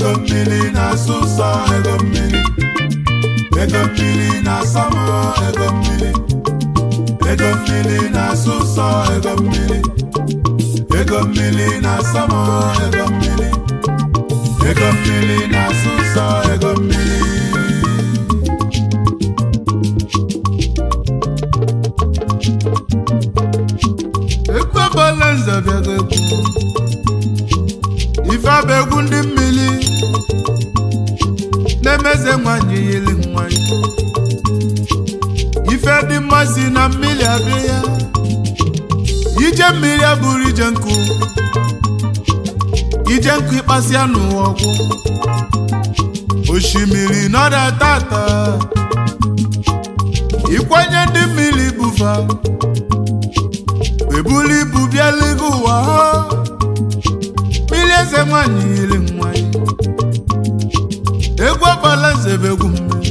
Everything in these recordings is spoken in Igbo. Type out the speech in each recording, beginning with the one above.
ego mmiri na-asụ ụsọ ego mmiri ego mmiri na-asọ m ego mmiri ego mmiri na-asụ ụsọ ego mmiri ego mmiri na-asọ m ego mmiri ego mmiri na-asụ ụsọ ego mmiri ekwebala nze bịago egwu ife abụ egwu ndị mmiri na-emeze nwanyị yiri nwanyị ife dị mma si na mmiri abịa ya ije mmiri abụrụ ije nkụ ije nkụ ịkpasịa n'ụwa ọgwụ osimiri nọda tata ịkwanye ndị mmiri bụfa ebuli ibu bịala ego ụwa ha mmiri eze nwanyị yiri nwanyị egwu ọgbala nze bụ egwu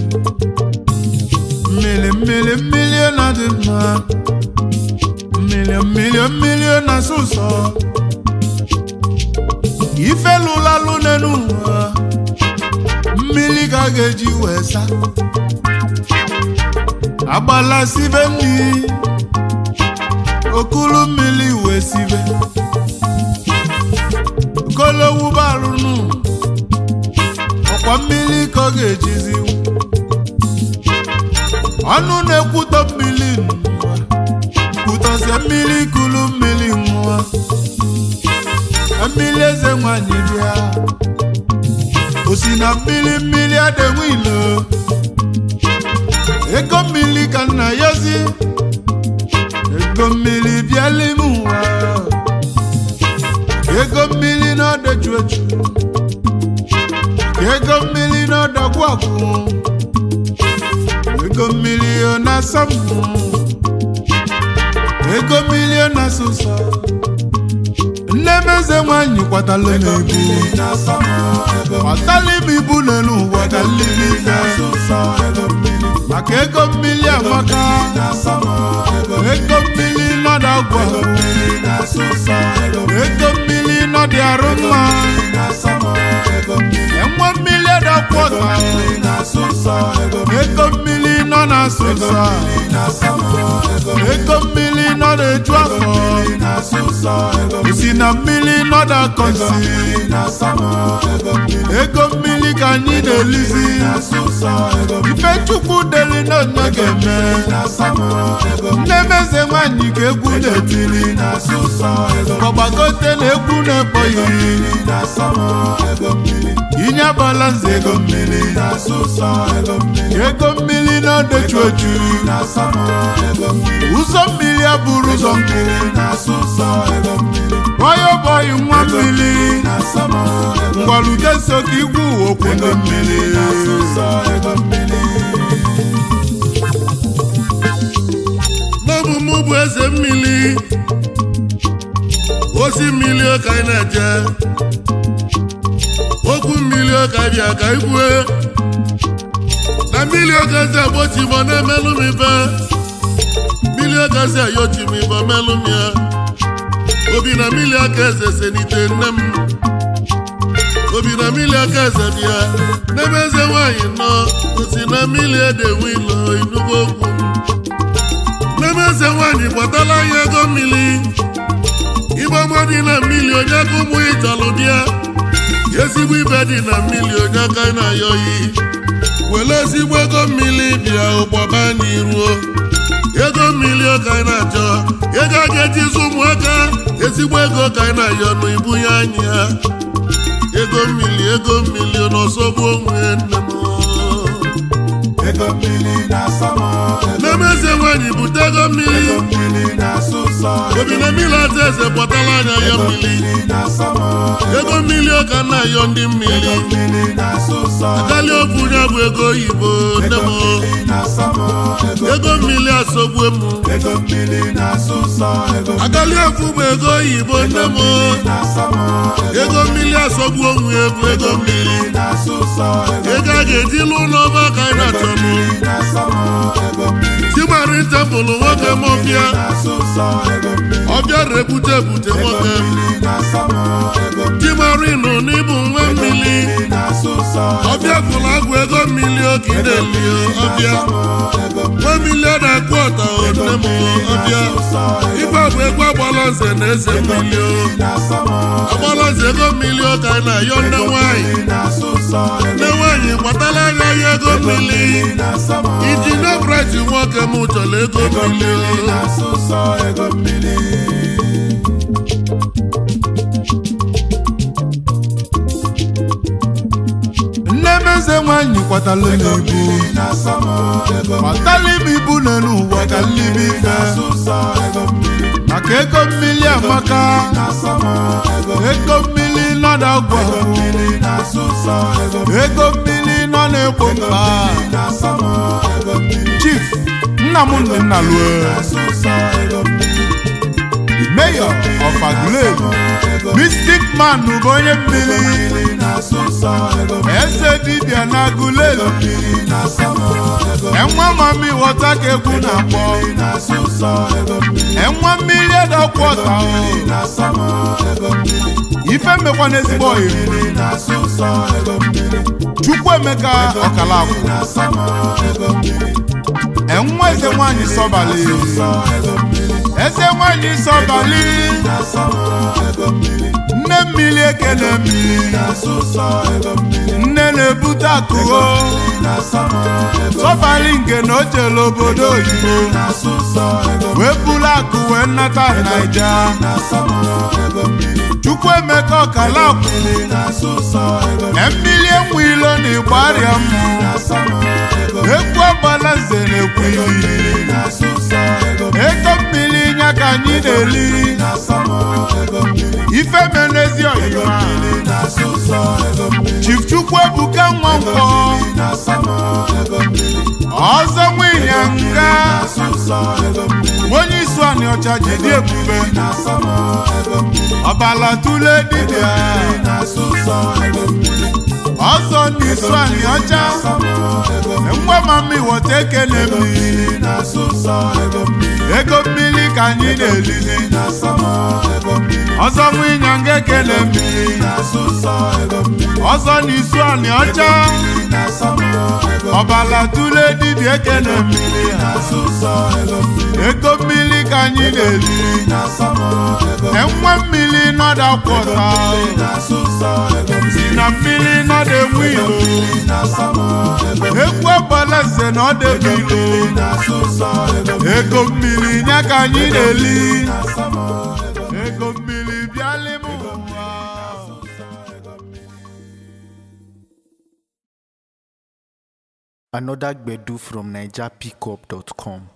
mmiri mmiri mmiri na dị mma mmiri mmiri mmiri na-asụ ụsọ ife lụlalụ n'elu ụwa mmiri ka a ga-eji wee sa agbala sibe mmiri okulu mmiri wee sibe kolowu barụnụ ọkwa mmiri ka ọ ga-ejizi ọnụ na-ekwutọ mmiri n'ụwa kwutọzie mmiri kulu mmiri nwa mmiri eze nwanyị bịa osi na mmiri mmiri adịnwe ilo ego mmiri ka nna yozi ego mmiri bịala ime ụwa ego mmiri n'ọdọju eju ego mmiri n'ọdọgwu agwụ ego mmiri ọ na-asọ m ego mmiri ọ na-asọ ụsọ nne m eze nwanyị kwatala m ibu na-asọ m ego kwatala m ibu n'elu ụwa ka mmiri na-asụ ụsọ ego mmiri maka ego mmiri amaka na-asọ m ego ego mmiri nọdụ agwụ ego mmiri na-asụ ụsọ ego ego mmiri nọdụ arụ mma na-asọ m ego mmiri enwe mmiri adakwu ọta mmiri na-asụ ụsọ ego ego mmiri nọ na-asụ ụsọ mmiri na-asọ m ego ego mmiri nọ na-eju afọ mmiri na-asụ ụsọ ego si na mmiri nọ na-akọ nsi mmiri na-asọ m ego mmiri ego mmiri ka anyị na-elizi na-asụ ụsọ ego ife chukwu deli na onye ga-eme na-asọ m ego nne m eze nwanyị ka egwu na-etiri na-asụ ụsọ ego ọgbagote na egwu na-ekpọghị na-asọ m ego mmiri inye bala nze ego mmiri na-asụ ụsọ ego mmiri ego mmiri na-odechu oju na-asọ m ego mmiri ụzọ mmiri abụrụ ụzọ nkụ na-asụ ụsọ ego mmiri bọyọ bọyị nwa mmiri na-asọ m ego ngwalude so ka igwu okwu ego mmiri na-asụ ụsọ ego mmiri n'ọbụ mụ bụ eze mmiri osi mmiri ka anyị na-eje okwu mmiri ka bịa ka ikwue na mmiri ogazi agbochi m na-emelụ m ife mmiri ogazi ayochi m ife melụ m ya obi na mmiri aka eze senite nne m obi na mmiri aka eze bịa n'ebe eze nwaanyị nọ osi na mmiri edewe ilo inugo okwu m n'ebe eze nwaanyị gbatala ya ego mmiri ibe ọma dị na mmiri onye aka ụmụ ị chọrọ bịa ezigbo ibe dị na mmiri onye aka na-ayọ yi were ezigbo ego mmiri bịa ụgbọba anyị ruo ego mmiri ka anyị na-achọ ego a ga-eji zụ ụmụaka ezigbo ego ka anyị na-ayọ nụ ibunye anyị ya ego mmiri ego mmiri n'ọsọgbu onwe nne m ego mmiri na-asọ m ego n'ebe eze nwaanyị bute ego mmiri ego mmiri na-asụ ụsọ obi na mmiri ata eze kpọtala anya ya mmiri mmiri na-asọ m ego mmiri ọ ka na-ayọ ndị mmiri mmiri na-asụ ụsọ akali okwu ya bụ ego oyibo nne m mmiri na-asọ m ego ego mmiri asọgbue m ego mmiri na-asụ ụsọ ego akali okwu bụ ego oyibo nne m na-asọ m ego mmiri asọgbu onwe ya bụ ego mmiri na-asụ ụsọ ego ego a ga-eji lụ n'ọba ka anyị na-achọ m na-asọ m ego mmiri timari tempụl nwoke m ọbịa na-asụ ụsọ ego mmiri ọbịa rebute ebute nwoke mmiri na-asọ m ego mmiri timari nọ n'ịbụ nwa mmiri fụrụ agwụ ego mmiri oke ị na-eli ọbịa nwa milion na kwọta nne m ọbịa igwe bụ egwu agbala nze na eze mmiri o agbala nze ego mmiri ụka anyị na-ayọ nne nwanyị nne nwanyị gbatala anya ya ego mmiri iji nebrit nwoke m chọrọ ego mmiri o nne m eze nwanyị kwatala m ibu kwatala m ibu n'elu ụwa ka nlibi ife maka ego mmiri amaka ego mmiri nọ n'agwa ego mmiri nọ n'egbo mba chief nna m nne nna lue mayor of Aguleri mystic man bụ onye mmiri eze dibịa na Aguleri enwe mami ghọta ka egwu na-akpọ enwe mmiri edakwọta ife mmekwa n'ezigbo oyi Chukwuemeka ọkalakwụ enwe eze nwanyị sọbali eze nwanyị sọbali nne mmiri ekele mmiri nne na-ebute akụgo sọbali nke na o jere obodo oyibo wee buru akụ wee nnata naija Chukwuemeka ọkalakwụ mmiri enwe ilo na ịgbarịa mmụ egwu agbala nze na-ekwu iyi ego mmiri nya ka anyị na-eli ife menezi ọyịma Chief Chukwuebuka Nwankwọ ọzọ nwịnyanga onye isu anị ọcha jide ebube ọbala tule dibịa ọzọ n'isu anị ọcha ngwa mami wọta ekele mmiri ego mmiri ka anyị na-elizi ọzọ nwịnyanga ekele mmiri ọzọ n'isu anị ọcha ọbala tule dibịa ekele mmiri ego mmiri ka anyị na-eli enwe mmiri nọda kwọta si na mmiri nọda enwe ilo egwu agbala nze na ọdebe ilo ego mmiri nya ka anyị na-eli ego mmiri bịalị m ụwa Another Gbedu from NigerPickup.com.